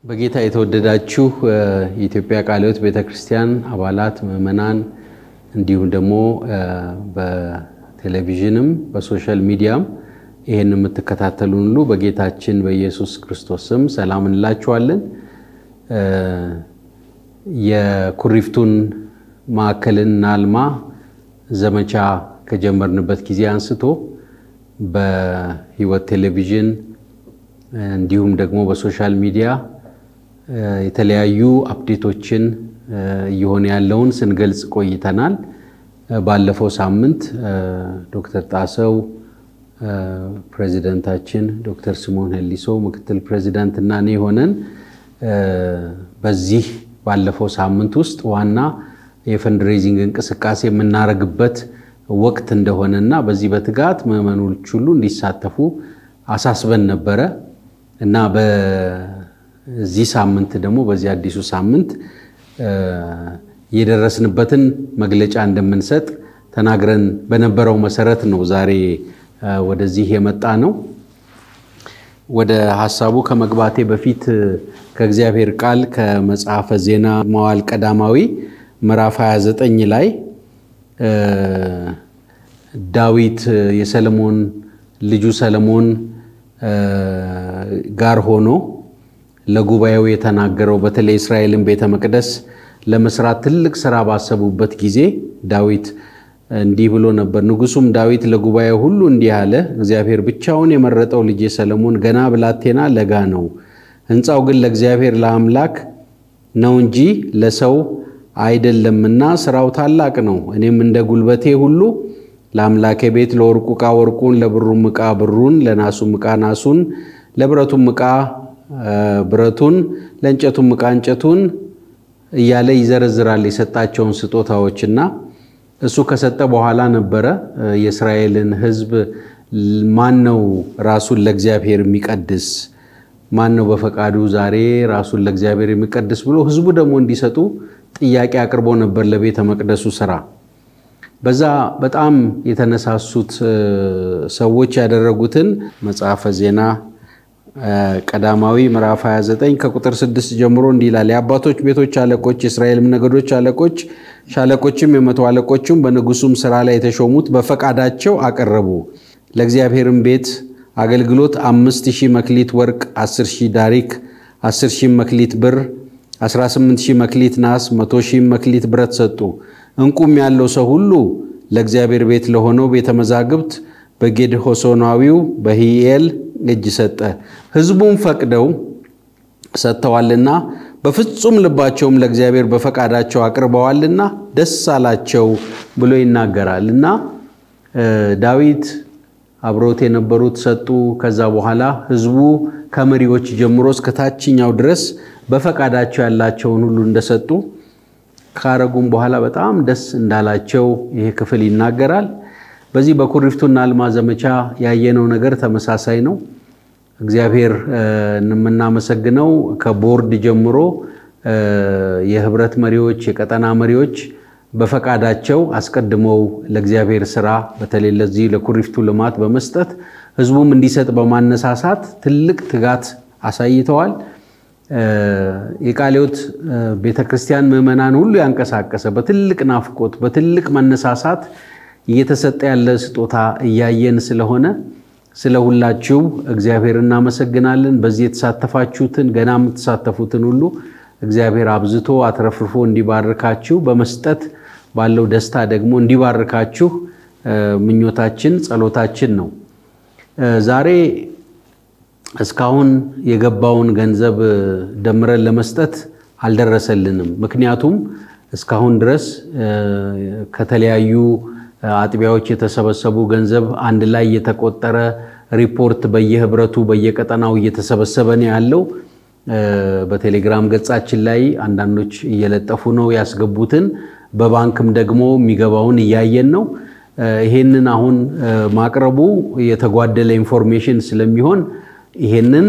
በጌታ የተወደዳችሁ የኢትዮጵያ ቃለ ሕይወት ቤተ ክርስቲያን አባላት፣ ምዕመናን እንዲሁም ደግሞ በቴሌቪዥንም በሶሻል ሚዲያም ይህን የምትከታተሉን ሁሉ በጌታችን በኢየሱስ ክርስቶስ ስም ሰላም እንላችኋለን። የኩሪፍቱን ማዕከልን እናልማ ዘመቻ ከጀመርንበት ጊዜ አንስቶ በሕይወት ቴሌቪዥን እንዲሁም ደግሞ በሶሻል ሚዲያ የተለያዩ አፕዴቶችን እየሆነ ያለውን ስንገልጽ ቆይተናል። ባለፈው ሳምንት ዶክተር ጣሰው ፕሬዚደንታችን፣ ዶክተር ስምዖን ሄሊሶ ምክትል ፕሬዚዳንት እና እኔ ሆነን በዚህ ባለፈው ሳምንት ውስጥ ዋና የፈንድሬዚንግ እንቅስቃሴ የምናደርግበት ወቅት እንደሆነና በዚህ በትጋት ምዕመኖች ሁሉ እንዲሳተፉ አሳስበን ነበረ እና በዚህ ሳምንት ደግሞ በዚህ አዲሱ ሳምንት የደረስንበትን መግለጫ እንደምንሰጥ ተናግረን በነበረው መሰረት ነው ዛሬ ወደዚህ የመጣ ነው። ወደ ሀሳቡ ከመግባቴ በፊት ከእግዚአብሔር ቃል ከመጽሐፈ ዜና መዋዕል ቀዳማዊ ምዕራፍ 29 ላይ ዳዊት የሰለሞን ልጁ ሰለሞን ጋር ሆኖ ለጉባኤው የተናገረው በተለይ እስራኤልን ቤተ መቅደስ ለመስራት ትልቅ ስራ ባሰቡበት ጊዜ ዳዊት እንዲህ ብሎ ነበር። ንጉሱም ዳዊት ለጉባኤው ሁሉ እንዲህ አለ፣ እግዚአብሔር ብቻውን የመረጠው ልጄ ሰለሞን ገና ብላቴና ለጋ ነው። ሕንፃው ግን ለእግዚአብሔር ለአምላክ ነው እንጂ ለሰው አይደለምና ስራው ታላቅ ነው። እኔም እንደ ጉልበቴ ሁሉ ለአምላኬ ቤት ለወርቁ ዕቃ ወርቁን፣ ለብሩም ዕቃ ብሩን፣ ለናሱም ዕቃ ናሱን፣ ለብረቱም ዕቃ ብረቱን፣ ለእንጨቱም ዕቃ እንጨቱን እያለ ይዘረዝራል የሰጣቸውን ስጦታዎችና እሱ ከሰጠ በኋላ ነበረ የእስራኤልን ሕዝብ ማን ነው ራሱን ለእግዚአብሔር የሚቀድስ ማን ነው በፈቃዱ ዛሬ ራሱን ለእግዚአብሔር የሚቀድስ ብሎ ሕዝቡ ደግሞ እንዲሰጡ ጥያቄ አቅርቦ ነበር ለቤተ መቅደሱ ስራ። በዛ በጣም የተነሳሱት ሰዎች ያደረጉትን መጽሐፈ ዜና ቀዳማዊ ምዕራፍ 29 ከቁጥር 6 ጀምሮ እንዲህ ይላል። የአባቶች ቤቶች አለቆች፣ የእስራኤልም ነገዶች አለቆች፣ ሻለቆችም፣ የመቶ አለቆችም በንጉሱም ስራ ላይ የተሾሙት በፈቃዳቸው አቀረቡ። ለእግዚአብሔርም ቤት አገልግሎት አምስት ሺህ መክሊት ወርቅ፣ አስር ሺህ ዳሪክ፣ አስር ሺህ መክሊት ብር፣ 18 ሺህ መክሊት ናስ፣ መቶ ሺህ መክሊት ብረት ሰጡ። እንቁም ያለው ሰው ሁሉ ለእግዚአብሔር ቤት ለሆነው ቤተ መዛግብት በጌድሆሶናዊው በሂኤል እጅ ሰጠ። ሕዝቡም ፈቅደው ሰጥተዋልና በፍጹም ልባቸውም ለእግዚአብሔር በፈቃዳቸው አቅርበዋልና ደስ አላቸው ብሎ ይናገራል እና ዳዊት አብሮት የነበሩት ሰጡ። ከዛ በኋላ ሕዝቡ ከመሪዎች ጀምሮ እስከ ታችኛው ድረስ በፈቃዳቸው ያላቸውን ሁሉ እንደሰጡ ካረጉም በኋላ በጣም ደስ እንዳላቸው ይሄ ክፍል ይናገራል። በዚህ በኩሪፍቱና አልማ ዘመቻ ያየነው ነገር ተመሳሳይ ነው። እግዚአብሔር የምናመሰግነው ከቦርድ ጀምሮ የህብረት መሪዎች፣ የቀጠና መሪዎች በፈቃዳቸው አስቀድመው ለእግዚአብሔር ስራ በተለይ ለዚህ ለኩሪፍቱ ልማት በመስጠት ህዝቡም እንዲሰጥ በማነሳሳት ትልቅ ትጋት አሳይተዋል። የቃለ ሕይወት ቤተ ክርስቲያን ምዕመናን ሁሉ ያንቀሳቀሰ በትልቅ ናፍቆት በትልቅ መነሳሳት እየተሰጠ ያለ ስጦታ እያየን ስለሆነ ስለ ሁላችሁ እግዚአብሔር እናመሰግናለን። በዚህ የተሳተፋችሁትን ገና የምትሳተፉትን ሁሉ እግዚአብሔር አብዝቶ አትረፍርፎ እንዲባርካችሁ በመስጠት ባለው ደስታ ደግሞ እንዲባርካችሁ ምኞታችን ጸሎታችን ነው። ዛሬ እስካሁን የገባውን ገንዘብ ደምረን ለመስጠት አልደረሰልንም። ምክንያቱም እስካሁን ድረስ ከተለያዩ አጥቢያዎች የተሰበሰቡ ገንዘብ አንድ ላይ የተቆጠረ ሪፖርት በየህብረቱ በየቀጠናው እየተሰበሰበ ነው ያለው። በቴሌግራም ገጻችን ላይ አንዳንዶች እየለጠፉ ነው ያስገቡትን፣ በባንክም ደግሞ የሚገባውን እያየን ነው። ይሄንን አሁን ማቅረቡ የተጓደለ ኢንፎርሜሽን ስለሚሆን ይሄንን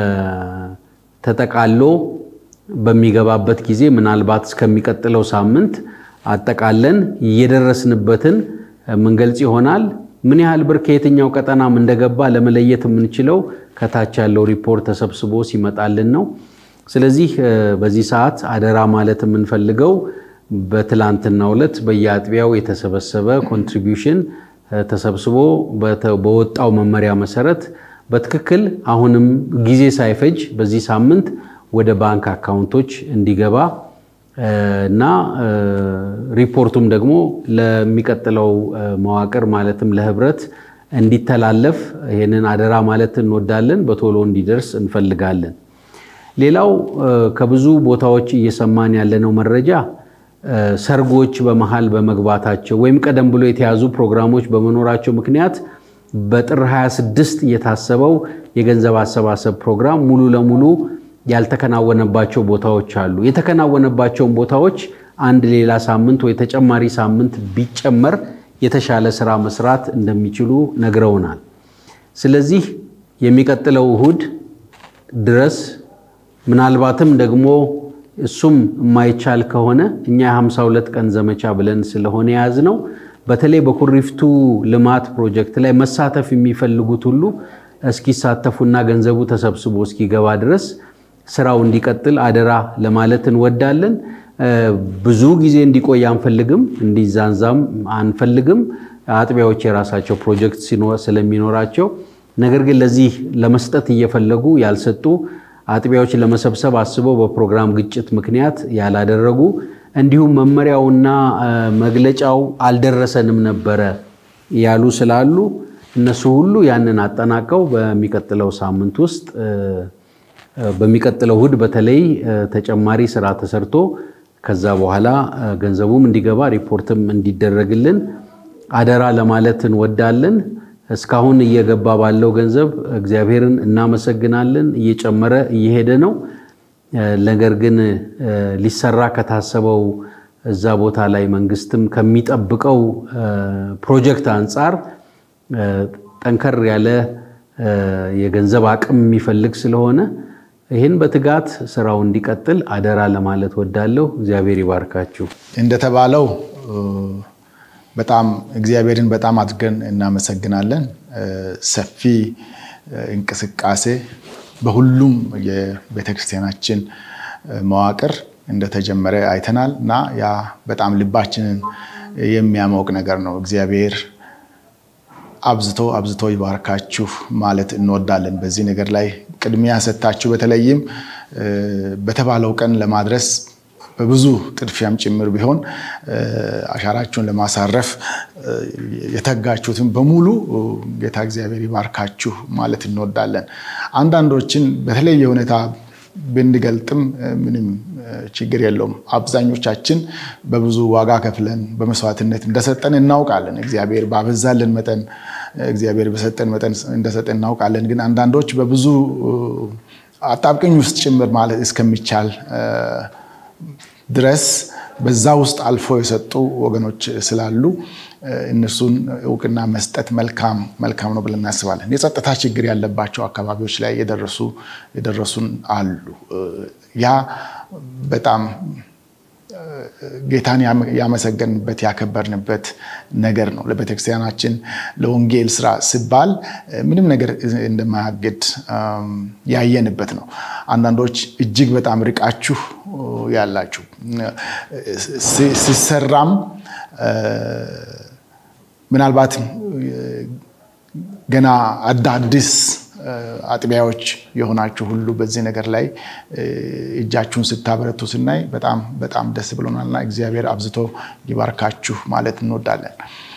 ተጠቃሎ በሚገባበት ጊዜ ምናልባት እስከሚቀጥለው ሳምንት አጠቃለን እየደረስንበትን ምንገልጽ ይሆናል። ምን ያህል ብር ከየትኛው ቀጠናም እንደገባ ለመለየት የምንችለው ከታች ያለው ሪፖርት ተሰብስቦ ሲመጣልን ነው። ስለዚህ በዚህ ሰዓት አደራ ማለት የምንፈልገው በትላንትናው ዕለት በየአጥቢያው የተሰበሰበ ኮንትሪቢዩሽን ተሰብስቦ በወጣው መመሪያ መሰረት በትክክል አሁንም ጊዜ ሳይፈጅ በዚህ ሳምንት ወደ ባንክ አካውንቶች እንዲገባ እና ሪፖርቱም ደግሞ ለሚቀጥለው መዋቅር ማለትም ለህብረት እንዲተላለፍ ይህንን አደራ ማለት እንወዳለን። በቶሎ እንዲደርስ እንፈልጋለን። ሌላው ከብዙ ቦታዎች እየሰማን ያለነው መረጃ ሰርጎች በመሃል በመግባታቸው ወይም ቀደም ብሎ የተያዙ ፕሮግራሞች በመኖራቸው ምክንያት በጥር 26 የታሰበው የገንዘብ አሰባሰብ ፕሮግራም ሙሉ ለሙሉ ያልተከናወነባቸው ቦታዎች አሉ። የተከናወነባቸውን ቦታዎች አንድ ሌላ ሳምንት ወይ ተጨማሪ ሳምንት ቢጨመር የተሻለ ስራ መስራት እንደሚችሉ ነግረውናል። ስለዚህ የሚቀጥለው እሁድ ድረስ ምናልባትም ደግሞ እሱም የማይቻል ከሆነ እኛ የ52 ቀን ዘመቻ ብለን ስለሆነ የያዝነው በተለይ በኩሪፍቱ ልማት ፕሮጀክት ላይ መሳተፍ የሚፈልጉት ሁሉ እስኪሳተፉና ገንዘቡ ተሰብስቦ እስኪገባ ድረስ ስራው እንዲቀጥል አደራ ለማለት እንወዳለን። ብዙ ጊዜ እንዲቆይ አንፈልግም፣ እንዲዛንዛም አንፈልግም። አጥቢያዎች የራሳቸው ፕሮጀክት ስለሚኖራቸው ነገር ግን ለዚህ ለመስጠት እየፈለጉ ያልሰጡ አጥቢያዎች ለመሰብሰብ አስበው በፕሮግራም ግጭት ምክንያት ያላደረጉ እንዲሁም መመሪያውና መግለጫው አልደረሰንም ነበረ ያሉ ስላሉ እነሱ ሁሉ ያንን አጠናቀው በሚቀጥለው ሳምንት ውስጥ በሚቀጥለው እሁድ በተለይ ተጨማሪ ስራ ተሰርቶ ከዛ በኋላ ገንዘቡም እንዲገባ ሪፖርትም እንዲደረግልን አደራ ለማለት እንወዳለን። እስካሁን እየገባ ባለው ገንዘብ እግዚአብሔርን እናመሰግናለን። እየጨመረ እየሄደ ነው። ነገር ግን ሊሰራ ከታሰበው እዛ ቦታ ላይ መንግስትም ከሚጠብቀው ፕሮጀክት አንጻር ጠንከር ያለ የገንዘብ አቅም የሚፈልግ ስለሆነ ይህን በትጋት ስራው እንዲቀጥል አደራ ለማለት ወዳለሁ። እግዚአብሔር ይባርካችሁ። እንደተባለው በጣም እግዚአብሔርን በጣም አድርገን እናመሰግናለን። ሰፊ እንቅስቃሴ በሁሉም የቤተክርስቲያናችን መዋቅር እንደተጀመረ አይተናል እና ያ በጣም ልባችንን የሚያሞቅ ነገር ነው። እግዚአብሔር አብዝቶ አብዝቶ ይባርካችሁ ማለት እንወዳለን። በዚህ ነገር ላይ ቅድሚያ ሰጥታችሁ በተለይም በተባለው ቀን ለማድረስ በብዙ ጥድፊያም ጭምር ቢሆን አሻራችሁን ለማሳረፍ የተጋችሁትን በሙሉ ጌታ እግዚአብሔር ይባርካችሁ ማለት እንወዳለን። አንዳንዶችን በተለየ ሁኔታ ብንገልጥም ምንም ችግር የለውም። አብዛኞቻችን በብዙ ዋጋ ከፍለን በመስዋዕትነት እንደሰጠን እናውቃለን። እግዚአብሔር ባበዛልን መጠን እግዚአብሔር በሰጠን መጠን እንደሰጠን እናውቃለን። ግን አንዳንዶች በብዙ አጣብቅኝ ውስጥ ጭምር ማለት እስከሚቻል ድረስ በዛ ውስጥ አልፎ የሰጡ ወገኖች ስላሉ እነሱን እውቅና መስጠት መልካም መልካም ነው ብለን እናስባለን። የጸጥታ ችግር ያለባቸው አካባቢዎች ላይ የደረሱ የደረሱን አሉ። ያ በጣም ጌታን ያመሰገንበት ያከበርንበት ነገር ነው። ለቤተክርስቲያናችን ለወንጌል ስራ ሲባል ምንም ነገር እንደማያግድ ያየንበት ነው። አንዳንዶች እጅግ በጣም ርቃችሁ ያላችሁ ሲሰራም ምናልባት ገና አዳዲስ አጥቢያዎች የሆናችሁ ሁሉ በዚህ ነገር ላይ እጃችሁን ስታበረቱ ስናይ በጣም በጣም ደስ ብሎናልና እግዚአብሔር አብዝቶ ይባርካችሁ ማለት እንወዳለን።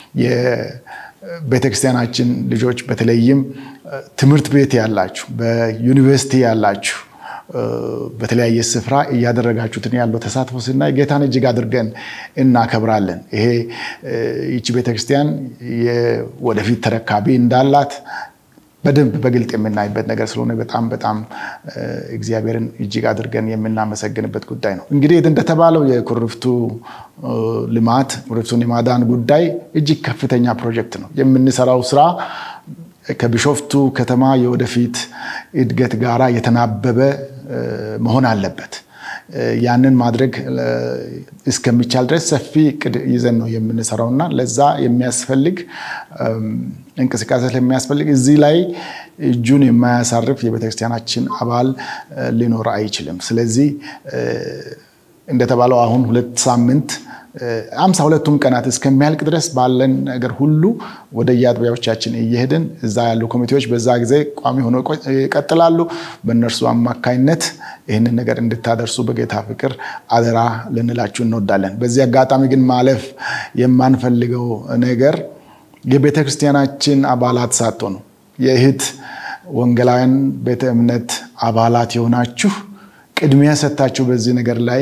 የቤተክርስቲያናችን ልጆች በተለይም ትምህርት ቤት ያላችሁ፣ በዩኒቨርሲቲ ያላችሁ በተለያየ ስፍራ እያደረጋችሁትን ያለው ተሳትፎ ስናይ ጌታን እጅግ አድርገን እናከብራለን። ይሄ ይቺ ቤተክርስቲያን ወደፊት ተረካቢ እንዳላት በደንብ በግልጥ የምናይበት ነገር ስለሆነ በጣም በጣም እግዚአብሔርን እጅግ አድርገን የምናመሰግንበት ጉዳይ ነው። እንግዲህ እንደተባለው የኩሪፍቱ ልማት ኩሪፍቱን የማዳን ጉዳይ እጅግ ከፍተኛ ፕሮጀክት ነው። የምንሰራው ስራ ከቢሾፍቱ ከተማ የወደፊት እድገት ጋራ የተናበበ መሆን አለበት። ያንን ማድረግ እስከሚቻል ድረስ ሰፊ እቅድ ይዘን ነው የምንሰራው እና ለዛ የሚያስፈልግ እንቅስቃሴ ስለሚያስፈልግ እዚህ ላይ እጁን የማያሳርፍ የቤተክርስቲያናችን አባል ሊኖር አይችልም። ስለዚህ እንደተባለው አሁን ሁለት ሳምንት አምሳ ሁለቱም ቀናት እስከሚያልቅ ድረስ ባለን ነገር ሁሉ ወደ የአጥቢያዎቻችን እየሄድን እዛ ያሉ ኮሚቴዎች በዛ ጊዜ ቋሚ ሆኖ ይቀጥላሉ። በእነርሱ አማካይነት ይህንን ነገር እንድታደርሱ በጌታ ፍቅር አደራ ልንላችሁ እንወዳለን። በዚህ አጋጣሚ ግን ማለፍ የማንፈልገው ነገር የቤተ ክርስቲያናችን አባላት ሳትሆኑ የእህት ወንጌላውያን ቤተ እምነት አባላት የሆናችሁ ቅድሚያ ሰጥታችሁ በዚህ ነገር ላይ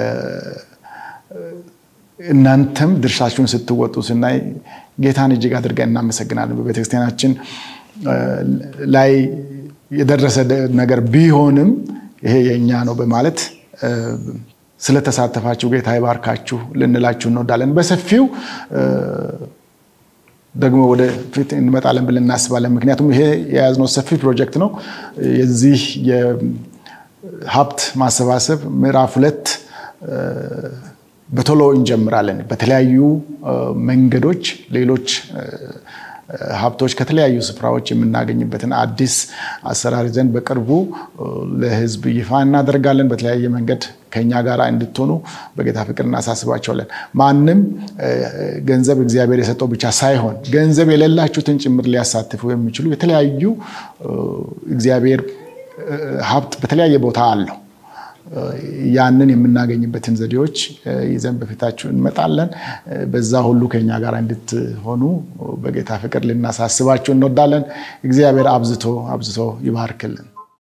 እናንተም ድርሻችሁን ስትወጡ ስናይ ጌታን እጅግ አድርገን እናመሰግናለን። በቤተክርስቲያናችን ላይ የደረሰ ነገር ቢሆንም ይሄ የእኛ ነው በማለት ስለተሳተፋችሁ ጌታ ይባርካችሁ ልንላችሁ እንወዳለን። በሰፊው ደግሞ ወደፊት እንመጣለን ብለን እናስባለን። ምክንያቱም ይሄ የያዝነው ሰፊ ፕሮጀክት ነው። የዚህ የሀብት ማሰባሰብ ምዕራፍ ሁለት በቶሎ እንጀምራለን። በተለያዩ መንገዶች ሌሎች ሀብቶች ከተለያዩ ስፍራዎች የምናገኝበትን አዲስ አሰራር ይዘን በቅርቡ ለሕዝብ ይፋ እናደርጋለን። በተለያየ መንገድ ከኛ ጋር እንድትሆኑ በጌታ ፍቅር እናሳስባቸዋለን። ማንም ገንዘብ እግዚአብሔር የሰጠው ብቻ ሳይሆን ገንዘብ የሌላችሁትን ጭምር ሊያሳትፉ የሚችሉ የተለያዩ እግዚአብሔር ሀብት በተለያየ ቦታ አለው። ያንን የምናገኝበትን ዘዴዎች ይዘን በፊታችሁ እንመጣለን። በዛ ሁሉ ከኛ ጋር እንድትሆኑ በጌታ ፍቅር ልናሳስባችሁ እንወዳለን። እግዚአብሔር አብዝቶ አብዝቶ ይባርክልን።